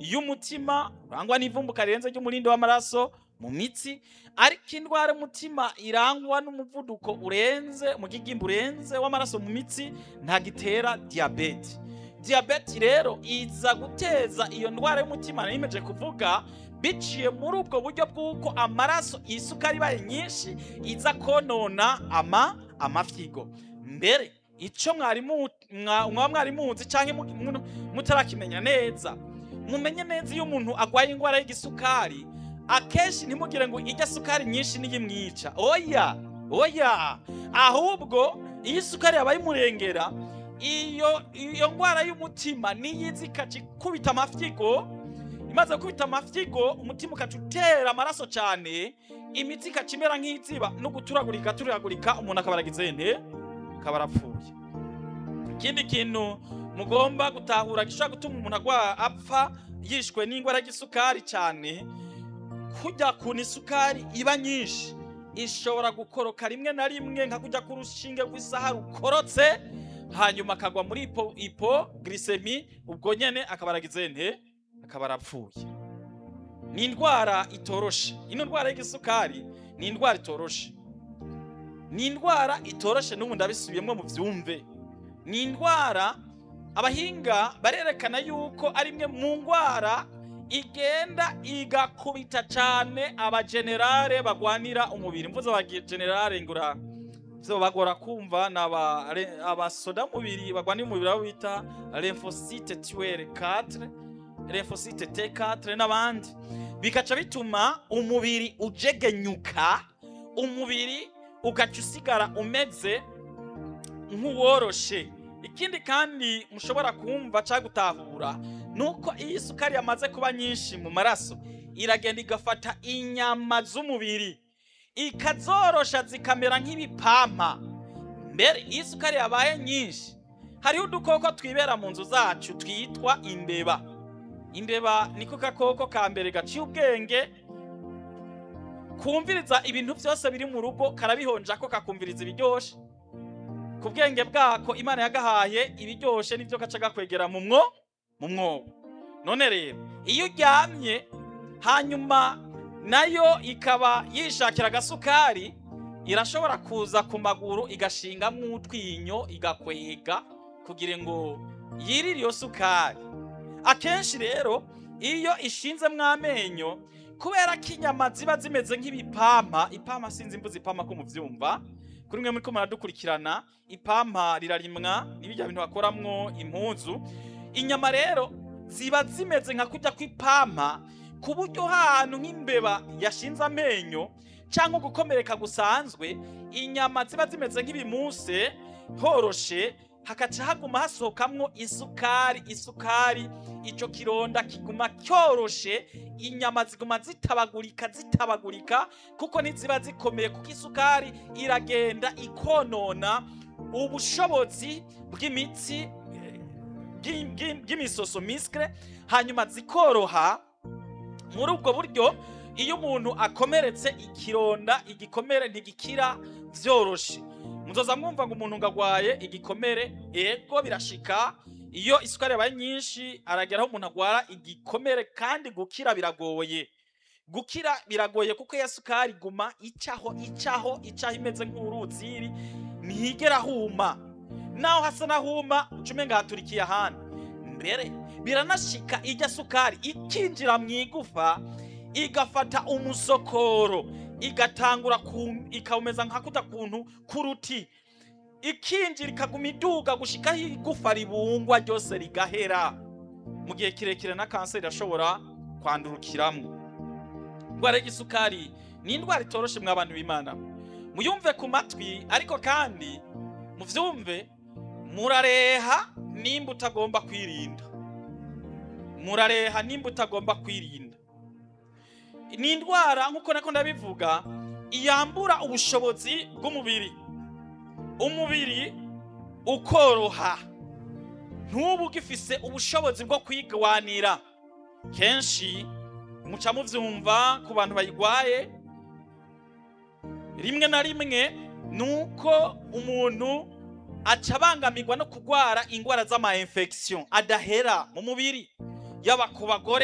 y'umutima urangwa n'ivumbuka rirenze ry'umurindi w'amaraso mu mitsi ariko indwara y'umutima irangwa n'umuvuduko urenze umugigimba urenze w'amaraso mu mitsi ntagitera diyabete diyabete rero iza guteza iyo ndwara y'umutima nimeje kuvuga biciye muri ubwo buryo bw'uko amaraso isukari ibaye nyinshi iza konona ama amafyigo mbere icyo mwarimu mwaba mwari muzi cyangwa mutarakimenya neza mumenye neza iyo umuntu arwaye indwara y'igisukari akenshi ntimugire ngo ijya sukari nyinshi niyo imwica oya oya ahubwo iyo isukari yabaye imurengera iyo iyo ndwara y'umutima niyo izi ikaca ikubita amafyigo imaze gukubita amafyigo umutima ukaca utera amaraso cyane imitsi ikaca imera nk'iziba no guturagurika turagurika umuntu akaba aragize nte akaba arapfuye ikindi kintu mugomba gutahura gishobora gutuma umuntu agwa apfa yishwe n'indwara y'isukari cyane kujya kuntu isukari iba nyinshi ishobora gukoroka rimwe na rimwe nka kujya ku rushinge rw'isaha rukorotse hanyuma akagwa muri ipo ipo glycemie ubwo nyene akaba aragize nte akaba arapfuye ni indwara itoroshe ino ndwara y'igisukari ni indwara itoroshe ni indwara itoroshe n'ubu ndabisubiyemo mu byumve ni indwara abahinga barerekana yuko ari imwe mu ndwara igenda igakubita cyane abagenerale bagwanira umubiri mvuze abagenerale ngura byo bagora kumva ni abasoda mubiri bagwanira umubiri abo bita lymphocyte tuere 4 lymphocyte T4 n'abandi bikaca bituma umubiri ujegenyuka umubiri ugaca usigara umeze nk'uworoshe ikindi kandi mushobora kumva cyangwa gutahura nuko iyo isukari yamaze kuba nyinshi mu maraso iragenda igafata inyama z'umubiri ikazorosha zikamera nk'ibipampa mbere iyo isukari yabaye nyinshi hariho udukoko twibera mu nzu zacu twitwa imbeba imbeba niko gakoko ka mbere gaciye ubwenge kumviriza ibintu byose biri mu rugo karabihonja ko kakumviriza ibiryoshe ku bwenge bwako imana yagahaye ibiryoshe nibyo gaca gakwegera mu mwo mu mwobo none rero iyo uryamye hanyuma nayo ikaba yishakira agasukari irashobora kuza ku maguru igashingamo utwinyo igakwega kugira ngo yirire iyo sukari akenshi rero iyo ishinzemo amenyo kubera ko inyama ziba zimeze nk'ibipampa ipampa sinzi imbuzi ipampa ko mubyumva kuri mwe muri ko muradukurikirana ipampa rirarimwa n'ibijya bintu bakoramwo impuzu inyama rero ziba zimeze nka kujya kw'ipampa ku buryo hantu nk'imbeba yashinze amenyo cyangwa gukomereka gusanzwe inyama ziba zimeze nk'ibimuse horoshe hakaca haguma hasohokamwo isukari isukari icyo kironda kiguma cyoroshe inyama ziguma zitabagurika zitabagurika kuko ntiziba zikomeye kuko isukari iragenda ikonona ubushobozi bw'imitsi bw'imisoso misikire hanyuma zikoroha muri ubwo buryo iyo umuntu akomeretse ikironda igikomere ntigikira byoroshe muzoza mwumva ngo umuntu ngo agwaye igikomere ego birashika iyo isukari yabaye nyinshi arageraho umuntu agwara igikomere kandi gukira biragoye gukira biragoye kuko iyo sukari iguma icaho icaho icaho imeze nk'uruziri ntihigera huma naho hasa n'ahuma ucumenga haturikiye ahandi mbere biranashika ijya sukari ikinjira mu igufa igafata umusokoro igatangura ikawumeza nka kuta kuntu k'uruti ikinjira ikaguma iduga gushikaho igufa ribungwa ryose rigahera mu gihe kirekire na kanseri irashobora kwandurukiramo indwara y'igisukari ni indwara itoroshe mwa abantu b'imana muyumve ku matwi ariko kandi muvyumve murareha nimba utagomba kwirinda murareha nimba utagomba kwirinda ni indwara nk'uko nako ndabivuga iyambura ubushobozi bw'umubiri umubiri ukoroha ntubu ugifise ubushobozi bwo kwigwanira kenshi muca muvyumva ku bantu bayigwaye rimwe na rimwe nuko umuntu aca abangamirwa no kurwara indwara z'ama infection adahera mu mubiri yaba ku bagore